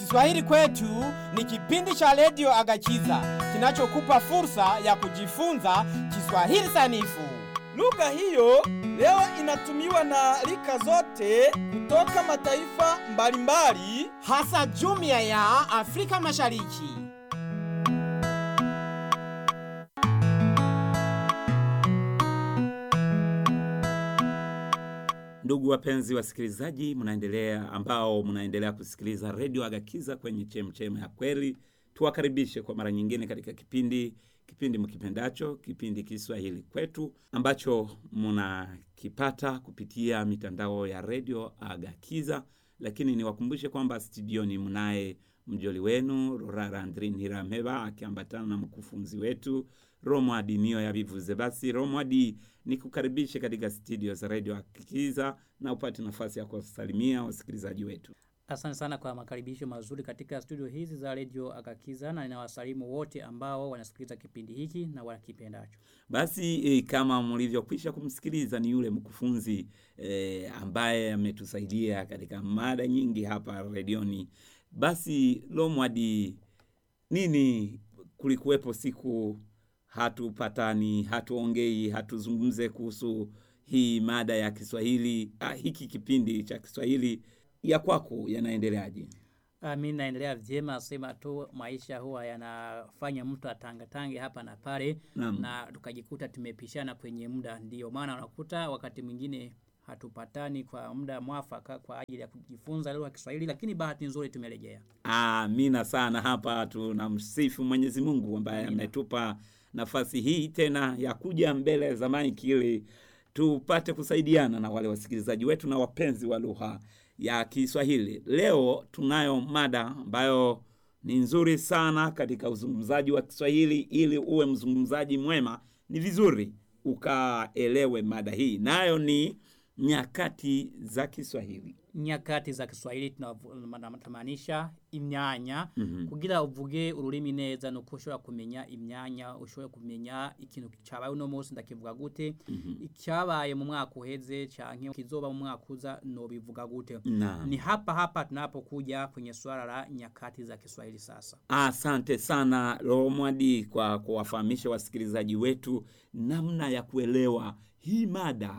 Kiswahili kwetu ni kipindi cha redio Agachiza kinachokupa fursa ya kujifunza Kiswahili sanifu. Lugha hiyo leo inatumiwa na rika zote kutoka mataifa mbalimbali. hasa jumuiya ya Afrika Mashariki. Ndugu wapenzi wasikilizaji, mnaendelea ambao mnaendelea kusikiliza redio Agakiza kwenye chemchem ya kweli, tuwakaribishe kwa mara nyingine katika kipindi kipindi mkipendacho, kipindi Kiswahili kwetu ambacho mnakipata kupitia mitandao ya redio Agakiza. Lakini niwakumbushe kwamba studioni mnaye mjoli wenu Rorara Andrin Hirameba akiambatana na mkufunzi wetu Romwadi Nio ya Bivuze. Basi Romwadi, nikukaribishe katika studio za redio Akikiza na upate nafasi ya kuwasalimia wasikilizaji wetu. Asante sana kwa makaribisho mazuri katika studio hizi za redio Akakiza, na ninawasalimu wote ambao wanasikiliza kipindi hiki na wanakipendacho. Basi e, kama mlivyokwisha kumsikiliza ni yule mkufunzi e, ambaye ametusaidia katika mada nyingi hapa redioni. Basi Lomwadi, nini kulikuwepo siku hatupatani, hatuongei, hatuzungumze kuhusu hii mada ya Kiswahili ah, hiki kipindi cha Kiswahili ya kwako yanaendeleaje? Ah, Mi naendelea vyema, sema tu maisha huwa yanafanya mtu atangatange hapa na pale, Naam. na tukajikuta tumepishana kwenye muda. Ndio maana unakuta wakati mwingine hatupatani kwa muda mwafaka kwa ajili ya kujifunza lugha ya Kiswahili, lakini bahati nzuri tumerejea. Amina sana. Hapa tunamsifu Mwenyezi Mungu ambaye ametupa nafasi hii tena ya kuja mbele za maiki ili tupate kusaidiana na wale wasikilizaji wetu na wapenzi wa lugha ya Kiswahili. Leo tunayo mada ambayo ni nzuri sana katika uzungumzaji wa Kiswahili. Ili uwe mzungumzaji mwema, ni vizuri ukaelewe mada hii, nayo ni nyakati za Kiswahili. nyakati za Kiswahili tunamaanisha imyanya kugira uvuge ururimi neza nuko ushobora kumenya imyanya ushobora kumenya ikintu cyabaye uno munsi ndakivuga gute icyabaye mu mwaka uheze canke kizoba mu mwaka uza no bivuga gute Naam. ni hapa hapa tunapokuja kwenye swala la nyakati za Kiswahili sasa Asante sana Romwadi kwa kuwafahamisha wasikilizaji wetu namna ya kuelewa hii mada.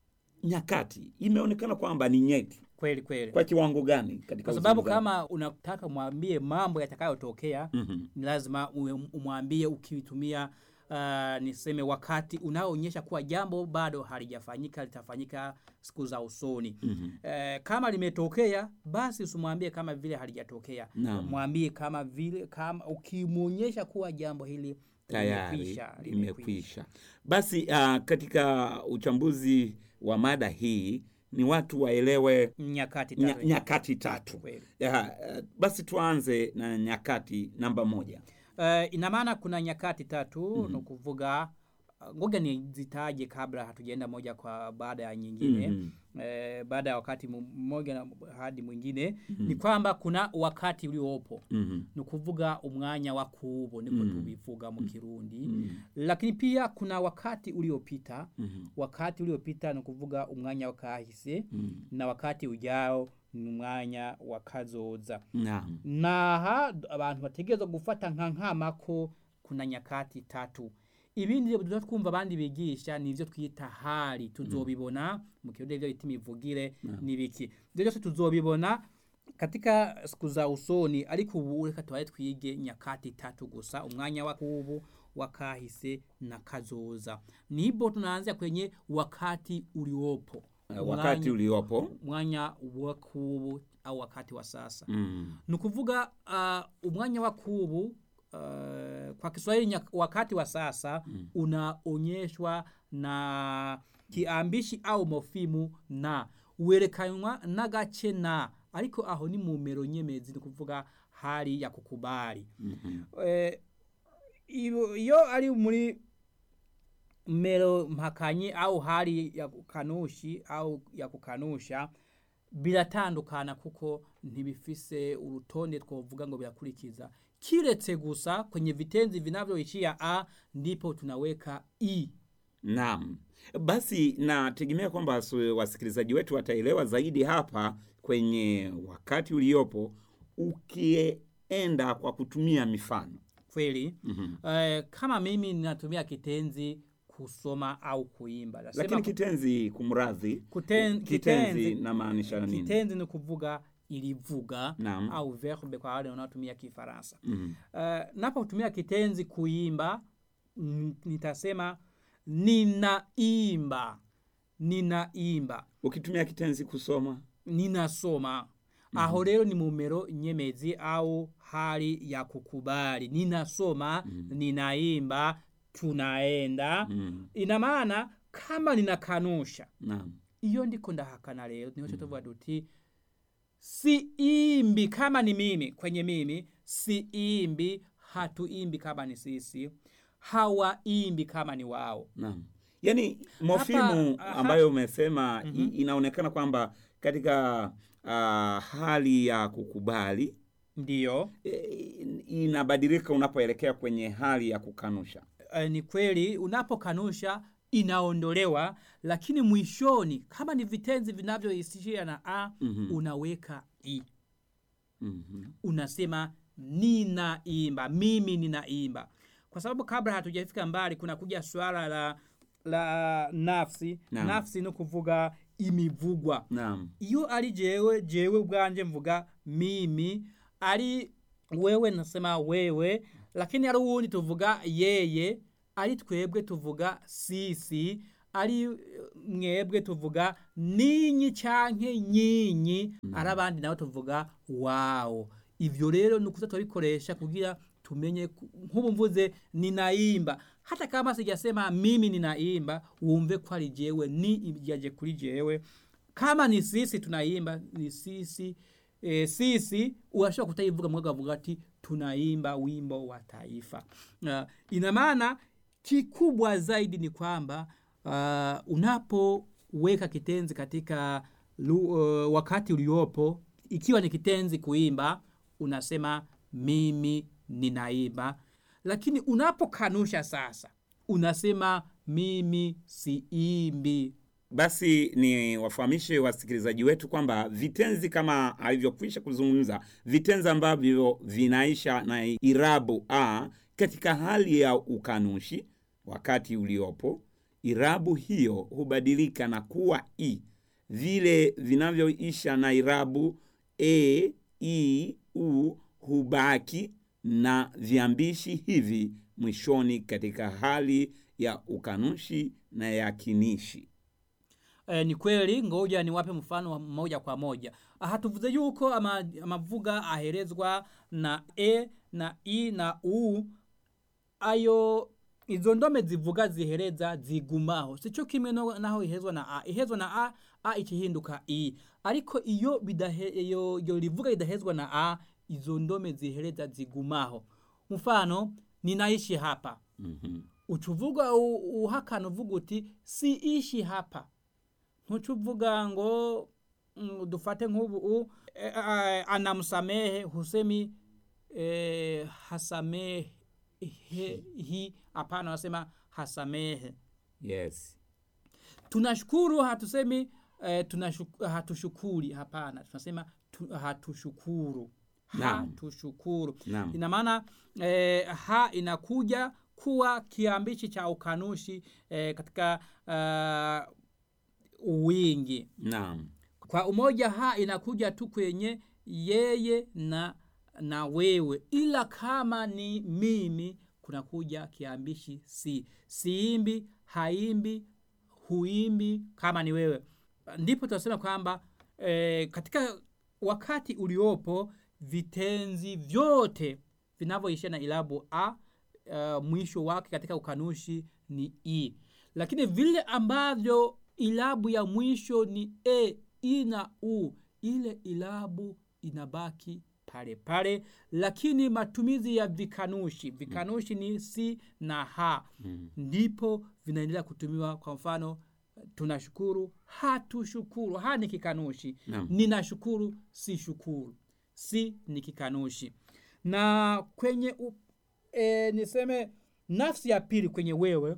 Nyakati imeonekana kwamba ni nyeti. kweli kweli Kwa kiwango gani katika kwa sababu uzungumzaji? kama unataka mwambie mambo yatakayotokea Mhm. ni lazima uwe- umwambie ukitumia uh, niseme wakati unaoonyesha kuwa jambo bado halijafanyika litafanyika siku za usoni Mhm. Eh, kama limetokea basi usimwambie kama vile halijatokea Naam. mwambie kama vile kama ukimwonyesha kuwa jambo hili tayari limekwisha, limekwisha. Basi uh, katika uchambuzi wa mada hii ni watu waelewe nyakati nya, tatu. nyakati tatu. Kweli. Ya, uh, basi tuanze na nyakati namba moja. Uh, ina maana kuna nyakati tatu mm -hmm. nukuvuga uh, ngoja nizitaje kabla hatujaenda moja kwa baada ya nyingine Mhm. eh, baada ya wakati mu- mmoja na hadi mwingine ni kwamba kuna wakati uliopo Mhm. ni kuvuga umwanya wa kubo niko tubivuga mu kirundi Mhm. lakini pia kuna wakati uliopita Mhm. wakati uliopita ni kuvuga umwanya wa kahise Mhm. na wakati ujao ni umwanya wa kazoza Naam. naha abantu bategerezwa gufata nka nkamako kuna nyakati tatu ibindi rero twumva abandi bigisha nivyo twita hali tuzobibona mu kirundi ivyo bita imivugire n'ibiki ivyo byose tuzobibona katika siku za usoni ariko ubu reka tubaye twige nyakati tatu gusa umwanya wa kubu wakahise na kazoza nibo tunaanzia kwenye wakati uliopo Uh, wakati Umwanya- uliopo mwanya wa kubu au wakati wa sasa mm. ni ukuvuga uh, umwanya wa kubu uh, kwa Kiswahili nya- wakati wa sasa mm. unaonyeshwa na kiambishi au mofimu na werekanwa n'agace na ariko aho ni mu mero nyemezi ni kuvuga hali ya kukubali Mhm. eh, iyo iyo ari muri mero mpakanyi au hali ya kukanushi au ya kukanusha biratandukana kuko ntibifise urutonde twovuga ngo birakurikiza kiretse gusa kwenye vitenzi vinavyoishia a ndipo tunaweka i Naam, basi nategemea kwamba su- wasikilizaji wetu wataelewa zaidi hapa kwenye wakati uliopo ukienda kwa kutumia mifano kweli mm eh, kama mimi ninatumia kitenzi kusoma au kuimba Nasema lakini ku- kitenzi kumradhi kuten, kitenzi kitenzi, namaanisha nini kitenzi ni kuvuga ilivuga Naam. au verbe kwa wale wanaotumia kifaransa Mhm. uh, napotumia kitenzi kuimba mm, nitasema ninaimba ninaimba ukitumia kitenzi kusoma ninasoma aho rero ni mumero nyemezi au hali ya kukubali ninasoma ninaimba tunaenda mm. ina maana kama ninakanusha naam iyo ndiko ndahakana rero niho tuvuga duti siimbi kama ni mimi kwenye mimi siimbi hatuimbi kama ni sisi hawaimbi kama ni wao Naam. Yaani mofimu aha. ambayo umesema i- inaonekana kwamba katika uh, hali ya kukubali ndiyo e, inabadilika unapoelekea kwenye hali ya kukanusha. e, ni kweli unapokanusha inaondolewa lakini mwishoni kama ni vitenzi vinavyoishia na a Mhm. unaweka i Mhm. unasema ninaimba mimi ninaimba kwa sababu kabla hatujafika mbali kuna kuja swala la la nafsi Naam. nafsi ni kuvuga imivugwa Naam. iyo ari jewe jewe ubwanje mvuga mimi ari wewe nasema wewe lakini ari uwundi tuvuga yeye ari twebwe tuvuga sisi ari eh, mwebwe tuvuga ninyi canke nyinyi ari abandi nabo tuvuga wawo ivyo rero ni ukuza turabikoresha kugira tumenye ku- nk'ubu mvuze ninaimba hata kama sijasema mimi ninaimba wumve ko ari jewe ni ijaje kuri jewe kama ni sisi tunaimba ni sisi e, sisi unashobora kutaivuga mwaga avuga ati tunaimba wimbo wa taifa uh, ina maana kikubwa zaidi ni kwamba uh, unapoweka kitenzi katika lu, uh, wakati uliopo ikiwa ni kitenzi kuimba unasema mimi ninaimba lakini unapokanusha sasa unasema mimi siimbi Basi ni wafahamishe wasikilizaji wetu kwamba vitenzi kama alivyokwisha kuzungumza, vitenzi ambavyo vinaisha na irabu a katika hali ya ukanushi wakati uliopo, irabu hiyo hubadilika na kuwa i. Vile vinavyoisha na irabu e, i, u hubaki na viambishi hivi mwishoni katika hali ya ukanushi na yakinishi. E, ni kweli ngoja niwape mfano wa moja kwa moja hatuvuze yuko ama, amavuga aherezwa na e na i na u ayo izo ndome zivuga zihereza zigumaho sico kimwe no- naho ihezwa na a ihezwa na a a ikihinduka i ariko iyo bidahe iyo, iyo rivuga ridahezwa na a izo ndome zihereza zigumaho mfano ninaishi hapa Mhm. ucuvuga u- uhakana uvuga uti siishi hapa ntucuvuga ngo mm, dufate nk'ubu u- e, a- anamsamehe husemi e, hasamehe hi hapana wasema hasamehe Yes. tunashukuru hatusemi e, tunashuk, hatushukuri hapana tunasema tu, hatushukuru Naam. hatushukuru Naam. ina maana e, ha inakuja kuwa kiambishi cha ukanushi e, katika uh, wingi Naam. kwa umoja ha inakuja tu kwenye yeye na na wewe ila kama ni mimi kunakuja kiambishi si siimbi haimbi huimbi kama ni wewe ndipo tunasema kwamba e, katika wakati uliopo vitenzi vyote vinavyoishia na ilabu a uh, mwisho wake katika ukanushi ni i lakini vile ambavyo ilabu ya mwisho ni e i na u ile ilabu inabaki pale pale lakini matumizi ya vikanushi vikanushi ni si na ha Mm. ndipo vinaendelea kutumiwa kwa mfano tunashukuru hatushukuru ha ni kikanushi Naam. ninashukuru si shukuru si ni kikanushi na kwenye u, e, niseme nafsi ya pili kwenye wewe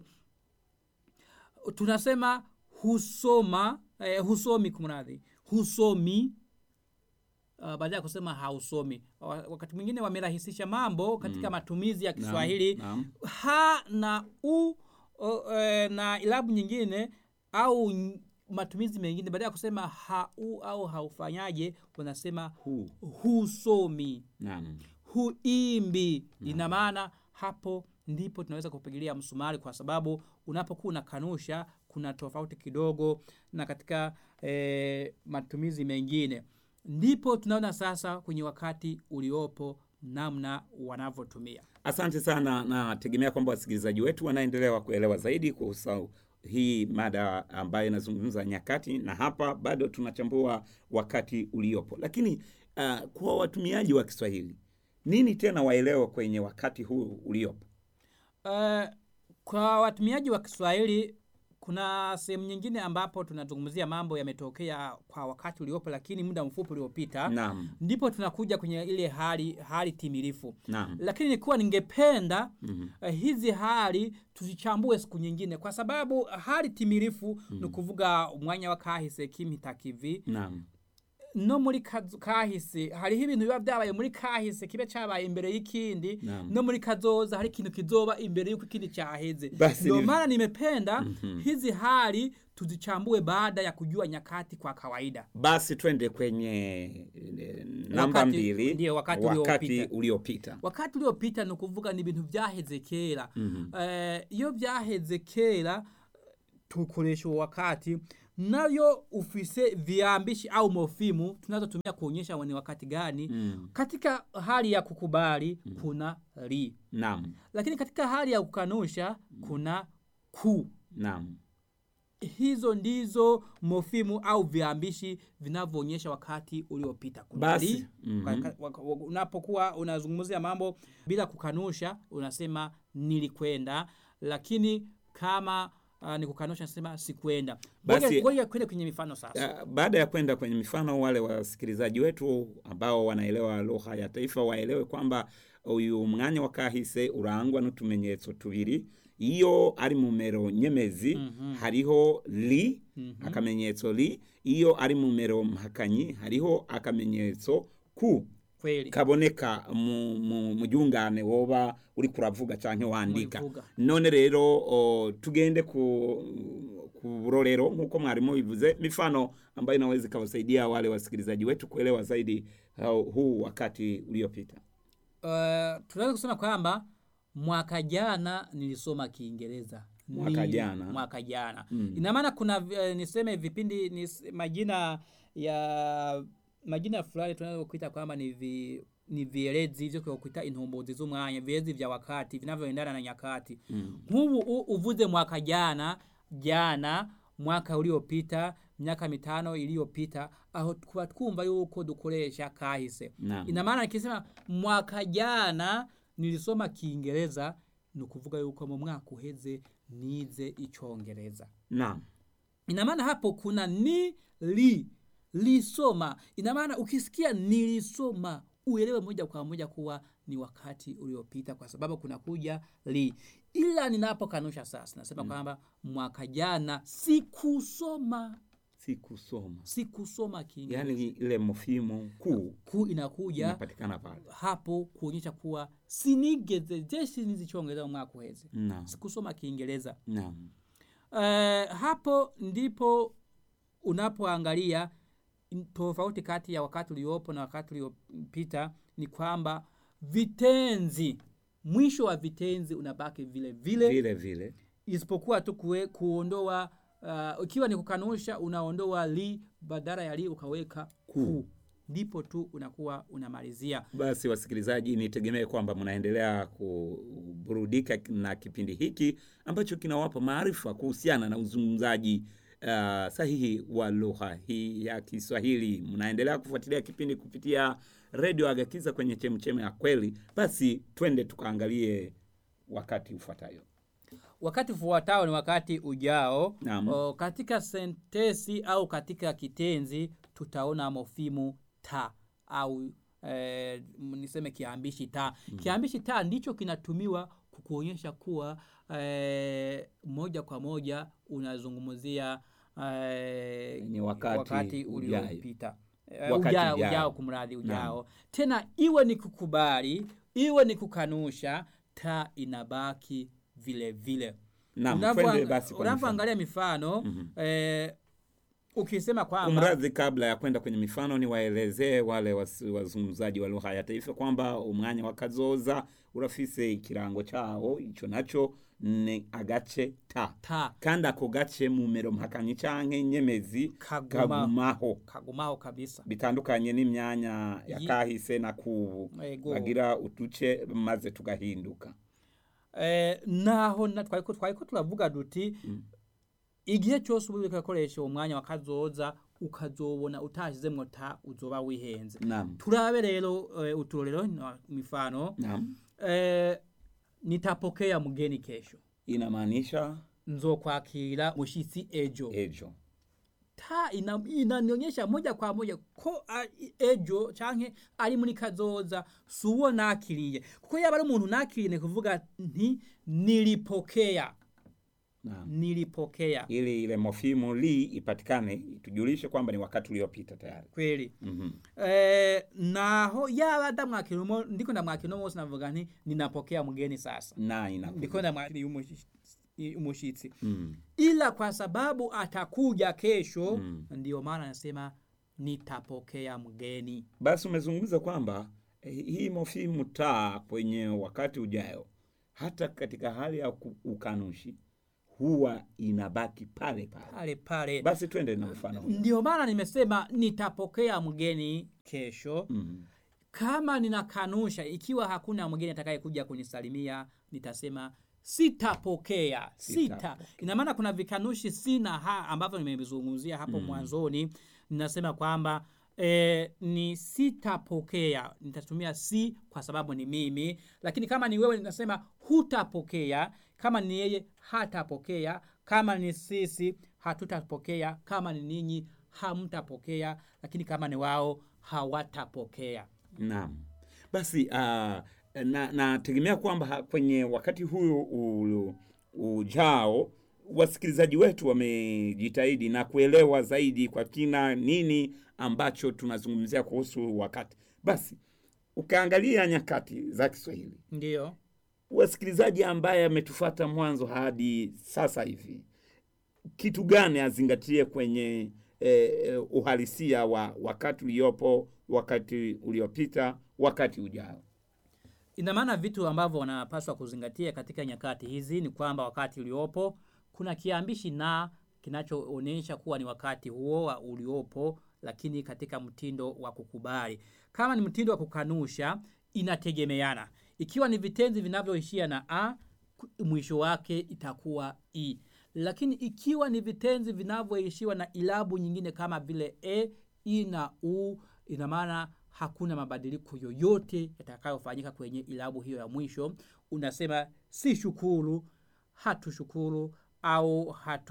tunasema husoma eh, husomi kumradhi husomi uh, badala ya kusema hausomi. Wa- Wakati mwingine wamerahisisha mambo katika matumizi ya Kiswahili Naam, ha na u o, e, na ilabu nyingine au n- matumizi mengine badala ya kusema hau au haufanyaje wanasema Hu. husomi Naam. huimbi ina maana hapo ndipo tunaweza kupigilia msumari kwa sababu unapokuwa unakanusha kuna tofauti kidogo na katika e, matumizi mengine ndipo tunaona sasa kwenye wakati uliopo namna wanavyotumia Asante sana, nategemea kwamba wasikilizaji wetu wanaendelea kuelewa zaidi kuhusu hii mada ambayo inazungumza nyakati, na hapa bado tunachambua wakati uliopo. Lakini uh, kwa watumiaji wa Kiswahili, nini tena waelewa kwenye wakati huu uliopo? Uh, kwa watumiaji wa Kiswahili kuna sehemu nyingine ambapo tunazungumzia mambo yametokea kwa wakati uliopo, lakini muda mfupi uliopita, Naam, ndipo tunakuja kwenye ile hali hali timilifu. naam, Lakini nilikuwa ningependa Mhm. uh, hizi hali tuzichambue siku nyingine, kwa sababu hali timilifu ni kuvuga umwanya wa kahise kimitakivi naam, no muri kazo- kahise hariho ibintu biba byabaye muri kahise kibe cyabaye imbere y'ikindi Naam. no muri kazoza hari ikintu kizoba imbere y'uko ikindi cyaheze Basi ndio ni- maana nimependa hizi hali tuzichambue baada ya kujua nyakati kwa kawaida Basi twende kwenye eh, namba Wakati- mbili, ndiyo, wakati wakati uliopita. uliopita. wakati uliopita ni ukuvuga ni ibintu byaheze kera Mhm. Eh, iyo byaheze kera tukoresha uwo wakati nayo ufise viambishi au mofimu tunazotumia kuonyesha ni wakati gani Mm. katika hali ya kukubali kuna li Naam, lakini katika hali ya kukanusha kuna ku naam, hizo ndizo mofimu au viambishi vinavyoonyesha wakati uliopita Kuna Basi, li, mhm. kwa- kwa- waka- wa- unapokuwa unazungumzia mambo bila kukanusha unasema nilikwenda lakini kama uh, ni kukanusha nasema sikwenda Basi- Ngoja- ngoja kwende kwenye mifano sasa Ah, baada ya kwenda kwenye mifano, wale wasikilizaji wetu ambao wanaelewa lugha ya taifa waelewe kwamba uyu mwanya wa kahise urangwa n'utumenyetso tubiri iyo ari mu mero nyemezi hariho li akamenyetso li iyo ari mu mero mpakanyi hariho akamenyetso ku kweli kaboneka mu, mu, mu jungane woba uri kuravuga canke wandika Murivuga. none rero o, tugende ku ku burorero nk'uko mwarimu bivuze mifano ambayo inaweza ikawasaidia wale wasikilizaji wetu kuelewa zaidi uh, huu wakati uliopita uh, tunaweza kusema kwamba mwaka jana nilisoma kiingereza Mwaka Ni- jana. mwaka jana Mm. ina maana kuna uh, niseme vipindi nis, majina ya majina fulani tunaweza kuita kwamba ni vi, ni vielezi vyo kuita intumbuzi z'umwanya vielezi vya wakati vinavyoendana na nyakati mm. nk'ubu u- uvuze mwaka jana jana mwaka uliopita miaka mitano iliyopita aho tuba twumva yuko dukoresha kahise Naam. ina maana nikisema mwaka jana nilisoma kiingereza ni ukuvuga yuko mu mwaka uheze nize icongereza naam ina maana hapo kuna ni li lisoma ina maana ukisikia nilisoma uelewe moja kwa moja kuwa ni wakati uliopita kwa sababu kuna kuja li ila ninapokanusha sasa nasema kwamba mwaka jana sikusoma sikusoma sikusoma kiingereza yaani ile mofimu kuu ku inakuja inapatikana pale hapo kuonyesha kuwa sinigeze je sinizichongeza mwaka uheze naam sikusoma kiingereza naam Eh, hapo ndipo unapoangalia n- tofauti kati ya wakati uliopo na wakati uliopita ni kwamba vitenzi mwisho wa vitenzi unabaki vile vile vile vile isipokuwa tu kue, kuondoa uh, ikiwa ni kukanusha unaondoa li badala ya li ukaweka ku ndipo tu unakuwa unamalizia Basi wasikilizaji, nitegemee kwamba mnaendelea kuburudika na kipindi hiki ambacho kinawapa maarifa kuhusiana na uzungumzaji uh, sahihi wa lugha hii ya Kiswahili. Mnaendelea kufuatilia kipindi kupitia redio Agakiza kwenye chemcheme ya kweli. Basi twende tukaangalie wakati ufuatayo. wakati ufuatao ni wakati ujao Naam. o, katika sentesi au katika kitenzi tutaona mofimu ta au eh, m- niseme kiambishi ta mm. kiambishi ta ndicho kinatumiwa kukuonyesha kuwa eh, moja kwa moja unazungumzia eh, Ni wakati wakati ujayo. uliopita Eh, Wakati ujao, ujao. ujao kumradhi ujao tena iwe ni kukubali iwe ni kukanusha taa inabaki vile vile Naam, Unavyoang- twende basi kwa mifano. unavyoangalia mifano eh, ukisema kwamba Kumradhi, kabla ya kwenda kwenye mifano, ni waelezee wale wasi- wazungumzaji wa lugha ya taifa kwamba umwanya wa kazoza urafise ikirango cawo ico naco ni agace ta ta kandi ako gace mu mero mpakanyi canke nyemezi Kaguma. kagumaho kagumaho kabisa bitandukanye n'imyanya ya Yi- kahise na kubu Ego. bagira uduce maze tugahinduka eh, naho na twariko twariko turavuga duti igihe cyose uba uriko urakoresha uwo mwanya wa kazoza ukazobona utashizemwo ta uzoba wihenze naam turabe rero eh, uturorero na mifano naam eh, nitapokea mgeni kesho inamaanisha nzokwakira mushitsi ejo ejo ta ina- inanionyesha moja kwa moja ko a- ejo canke ari muri kazoza si uwo nakiriye kuko yaba ari umuntu nakiriye ni kuvuga nti nilipokea naam nilipokea ili ile mofimu li ipatikane tujulishe kwamba ni wakati uliopita tayari kweli Mhm. eh, naho yaba ndamwakira umo ndiko ndamwakira uno munsi navuga nti ninapokea mgeni sasa na inakuja. ndiko ndamwakira umushi- umushitsi Mm. ila kwa sababu atakuja kesho Mm. ndio maana nasema nitapokea mgeni basi umezungumza kwamba eh, hii mofimu taa kwenye wakati ujayo hata katika hali ya ku- ukanushi huwa inabaki pale pale pale pale basi twende na mfano huo. ndio maana nimesema nitapokea mgeni kesho mm. kama ninakanusha ikiwa hakuna mgeni atakayekuja kunisalimia nitasema sitapokea sita Sitapokea. ina maana kuna vikanushi si na ha ambavyo nimevizungumzia hapo mwanzoni ninasema kwamba E, ni sitapokea nitatumia si kwa sababu ni mimi lakini kama ni wewe ninasema hutapokea kama ni yeye hatapokea kama ni sisi hatutapokea kama ni ninyi hamtapokea lakini kama ni wao hawatapokea naam basi uh, na nategemea kwamba ha- kwenye wakati huyu u- ujao wasikilizaji wetu wamejitahidi na kuelewa zaidi kwa kina nini ambacho tunazungumzia kuhusu wakati basi ukaangalia nyakati za kiswahili ndiyo wasikilizaji ambaye ametufata mwanzo hadi sasa hivi kitu gani azingatie kwenye eh, uhalisia wa wakati uliopo wakati uliopita wakati ujao ina maana vitu ambavyo wanapaswa kuzingatia katika nyakati hizi ni kwamba wakati uliopo kuna kiambishi na kinachoonyesha kuwa ni wakati huo wa uliopo lakini katika mtindo wa kukubali kama ni mtindo wa kukanusha inategemeana ikiwa ni vitenzi vinavyoishia na a ku- mwisho wake itakuwa i lakini ikiwa ni vitenzi vinavyoishiwa na ilabu nyingine kama vile e i na u ina maana hakuna mabadiliko yoyote yatakayofanyika kwenye ilabu hiyo ya mwisho unasema si shukuru hatushukuru au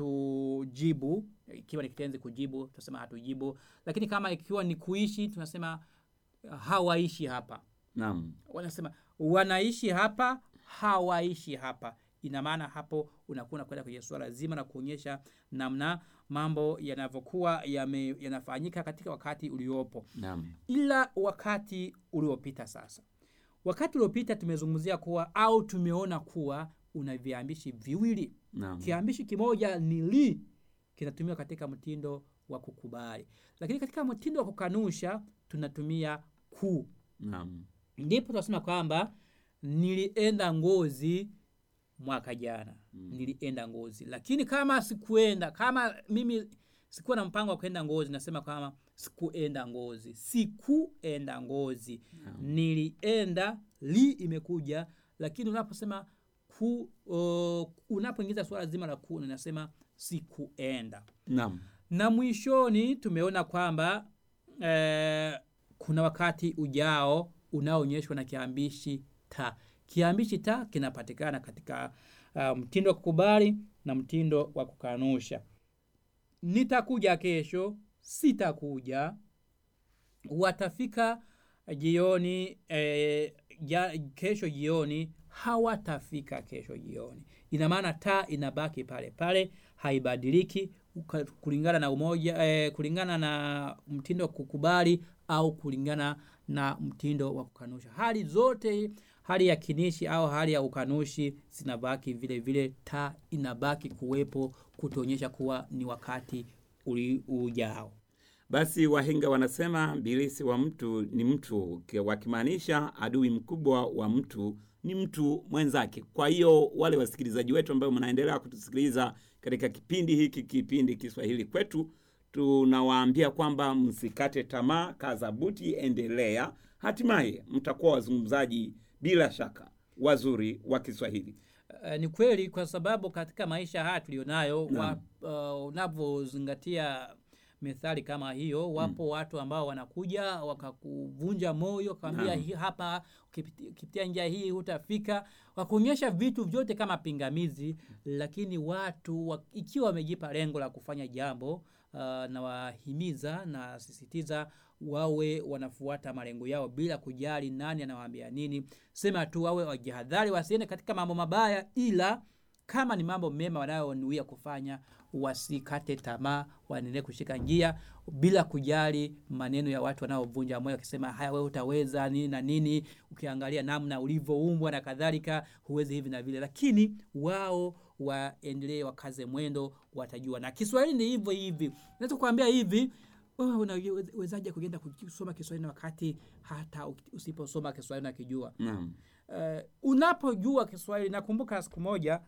hatujibu ikiwa ni kitenzi kujibu tunasema hatujibu lakini kama ikiwa ni kuishi tunasema hawaishi hapa naam wanasema wanaishi hapa hawaishi hapa ina maana hapo unakuwa unakwenda kwenye suala zima na kuonyesha namna mambo yanavyokuwa yame- yanafanyika katika wakati uliopo naam ila wakati uliopita sasa wakati uliopita tumezungumzia kuwa au tumeona kuwa una viambishi viwili naam kiambishi kimoja ni li kinatumiwa katika mtindo wa kukubali lakini katika mtindo wa kukanusha tunatumia ku naam ndipo tunasema kwamba nilienda ngozi mwaka jana mm. nilienda ngozi lakini kama sikuenda kama mimi sikuwa na mpango wa kwenda ngozi nasema kama sikuenda ngozi sikuenda ngozi nilienda li imekuja lakini unaposema ku uh, unapoingiza suala zima la ku ninasema sikuenda naam na mwishoni tumeona kwamba eh, kuna wakati ujao unaoonyeshwa na kiambishi ta kiambishi ta kinapatikana katika uh, mtindo wa kukubali na mtindo wa kukanusha nitakuja kesho sitakuja watafika jioni eh, ja, kesho jioni hawatafika kesho jioni ina maana ta inabaki pale pale haibadiliki uka- kulingana na umoja eh, kulingana na mtindo wa kukubali au kulingana na mtindo wa kukanusha hali zote hali ya kinishi au hali ya ukanushi zinabaki vile vile taa inabaki kuwepo kutuonyesha kuwa ni wakati uli ujao Basi wahenga wanasema bilisi wa mtu ni mtu, ki- wakimaanisha adui mkubwa wa mtu ni mtu mwenzake. Kwa hiyo wale wasikilizaji wetu ambao mnaendelea kutusikiliza katika kipindi hiki, kipindi Kiswahili kwetu, tunawaambia kwamba msikate tamaa, kaza buti, endelea. Hatimaye mtakuwa wazungumzaji bila shaka wazuri wa Kiswahili. Uh, ni kweli kwa sababu katika maisha haya tulionayo Naam. wa, uh, unavyozingatia methali kama hiyo wapo watu ambao wanakuja wakakuvunja moyo kwambia Naam. hii hapa ukipiti- ukipitia njia hii hutafika wakuonyesha vitu vyote kama pingamizi lakini watu wa, ikiwa wamejipa lengo la kufanya jambo uh, na wahimiza na sisitiza wawe wanafuata malengo yao bila kujali nani anawaambia nini sema tu wawe wajihadhari wasiende katika mambo mabaya ila kama ni mambo mema wanayonuia kufanya wasikate tamaa waendelee kushika njia bila kujali maneno ya watu wanaovunja moyo wakisema haya wewe utaweza nini na nini ukiangalia namna ulivyoumbwa na kadhalika huwezi hivi na vile lakini wao waendelee wakaze mwendo watajua na kiswahili ni hivyo hivi naweza kuambia hivi wewe unawezaje kuenda kusoma kiswahili na wakati hata usiposoma kiswahili nakijua Naam. uh, unapojua kiswahili nakumbuka siku moja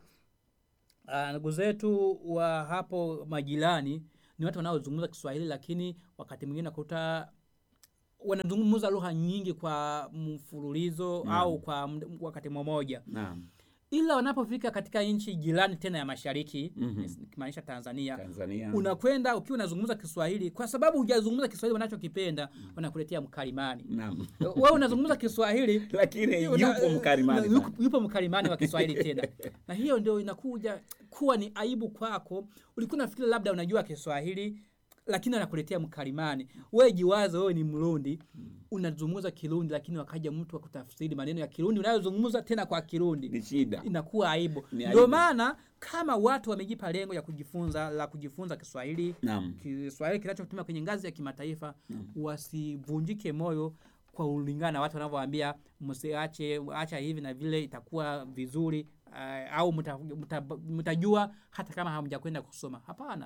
uh, ndugu zetu wa hapo majirani ni watu wanaozungumza kiswahili lakini wakati mwingine nakuta wanazungumza lugha nyingi kwa mfululizo Naam. au kwa md- wakati mmoja Naam. ila wanapofika katika nchi jirani tena ya mashariki Mhm. nikimaanisha tanzania Tanzania. unakwenda ukiwa unazungumza kiswahili kwa sababu hujazungumza kiswahili wanachokipenda wanakuletea mkalimani Naam. wewe unazungumza kiswahili Lakini una- yupo mkalimani. na- sana. yupo- yupo mkalimani wa kiswahili tena na hiyo ndio inakuja kuwa ni aibu kwako ulikuwa nafikiri labda unajua kiswahili lakini anakuletea mkalimani wewe jiwaze wewe ni mrundi unazungumza kirundi lakini wakaja mtu akutafsiri maneno ya kirundi unayozungumza tena kwa kirundi Ni shida. inakuwa aibu Ni ndio aibu. maana kama watu wamejipa lengo ya kujifunza la kujifunza kiswahili Naam. kiswahili kinachotumia kwenye ngazi ya kimataifa wasivunjike moyo kwa ulingana na watu wanavyoambia msiache acha hivi na vile itakuwa vizuri uh, au mtajua mta, mta mtajua hata kama hamjakwenda kusoma hapana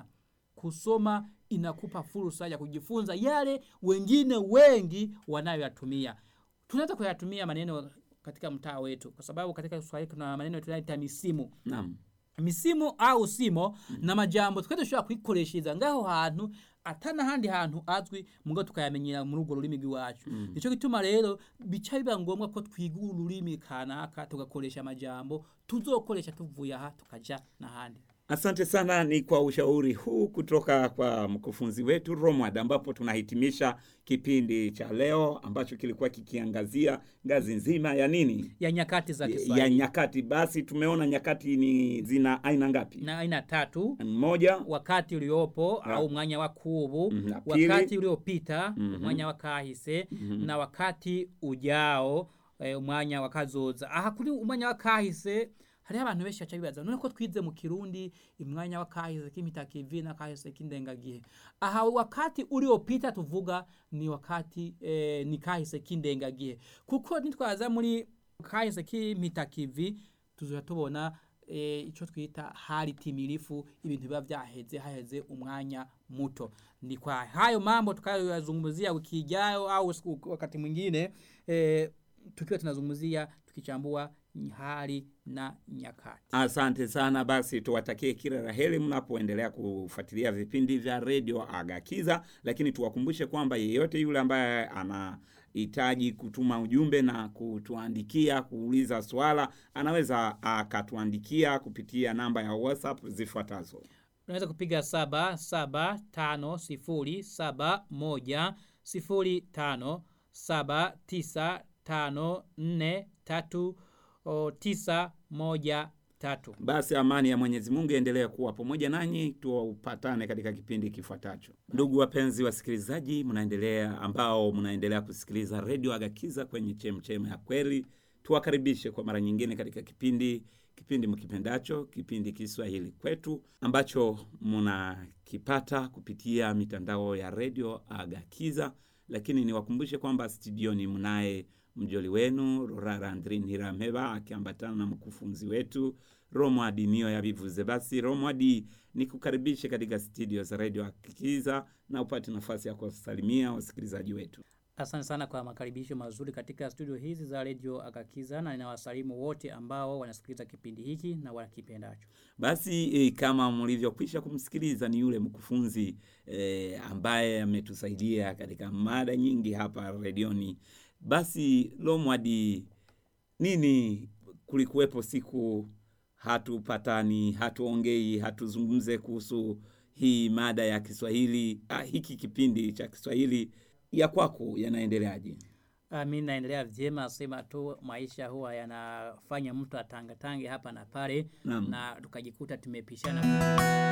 kusoma inakupa fursa ya kujifunza yale wengine wengi wanayoyatumia tunaweza kuyatumia maneno katika mtaa wetu kwa sababu katika kiswahili kuna maneno tunaita misimu Naam. misimu au simo na majambo twese dushobora kwikoreshereza ngaho hantu atana handi hantu azwi mugo tukayamenyera muri urwo rurimi rw'iwacu nico gituma rero bica biba ngombwa ko twiga ururimi kanaka tugakoresha amajambo tuzokoresha tuvuye aha tukaja n'ahandi Asante sana, ni kwa ushauri huu kutoka kwa mkufunzi wetu Romwad, ambapo tunahitimisha kipindi cha leo ambacho kilikuwa kikiangazia ngazi nzima ya nini, ya nyakati za ya Kiswahili nyakati. Basi tumeona nyakati ni zina aina ngapi? na aina tatu Moja, wakati uliopo Na- au mwanya wa kubu Mhm, na pili. wakati uliopita Mhm. mwanya wa kahise na wakati ujao eh, umwanya wa kazoza aha kuri umwanya wa kahise hariho abantu benshi baca bibaza none ko twize mu kirundi imwanya wa kahise k'imitakivi na kahise k'indengagihe aha wakati uliopita tuvuga ni wakati eh, ni kahise k'indengagihe kuko nitwaza muri kahise k'imitakivi tuzoja tubona e, ico twita hali timilifu ibintu biba vyaheze haheze umwanya muto ni kwa hayo mambo tukayoyazungumzia wiki ijayo au siku- wakati mwingine e, tukiwa tunazungumzia tukichambua hali na nyakati asante sana. Basi tuwatakie kila la heri mnapoendelea kufuatilia vipindi vya redio Agakiza, lakini tuwakumbushe kwamba yeyote yule ambaye anahitaji kutuma ujumbe na kutuandikia kuuliza swala anaweza akatuandikia kupitia namba ya WhatsApp zifuatazo. unaweza kupiga saba saba tano sifuri saba moja sifuri tano saba tisa tano nne tatu o, tisa moja tatu Basi amani ya Mwenyezi Mungu iendelee kuwa pamoja nanyi, tupatane katika kipindi kifuatacho. Ndugu wapenzi wasikilizaji, mnaendelea ambao mnaendelea kusikiliza redio Agakiza kwenye chemchem ya kweli, tuwakaribishe kwa mara nyingine katika kipindi kipindi mkipendacho, kipindi Kiswahili kwetu ambacho mnakipata kupitia mitandao ya redio Agakiza, lakini niwakumbushe kwamba studioni mnaye mjoli wenu Rorara Andrin Hirameba akiambatana na mkufunzi wetu Romwadi Nio ya Bivuze. Basi Romwadi, nikukaribishe katika studio za redio Agakiza na upate nafasi ya kuwasalimia wasikilizaji wetu. Asante sana kwa makaribisho mazuri katika studio hizi za redio Agakiza, na ninawasalimu wote ambao wanasikiliza kipindi hiki na wanakipendacho. Basi e, kama mlivyokwisha kumsikiliza ni yule mkufunzi e, ambaye ametusaidia katika mada nyingi hapa redioni. Basi Lomwadi, nini kulikuwepo siku hatupatani, hatuongei, hatuzungumze kuhusu hii mada ya Kiswahili ah, hiki kipindi cha Kiswahili ya kwako yanaendeleaje? Ah, Mi naendelea vyema, sema tu maisha huwa yanafanya mtu atangatange hapa na pale, Naam. na tukajikuta tumepishana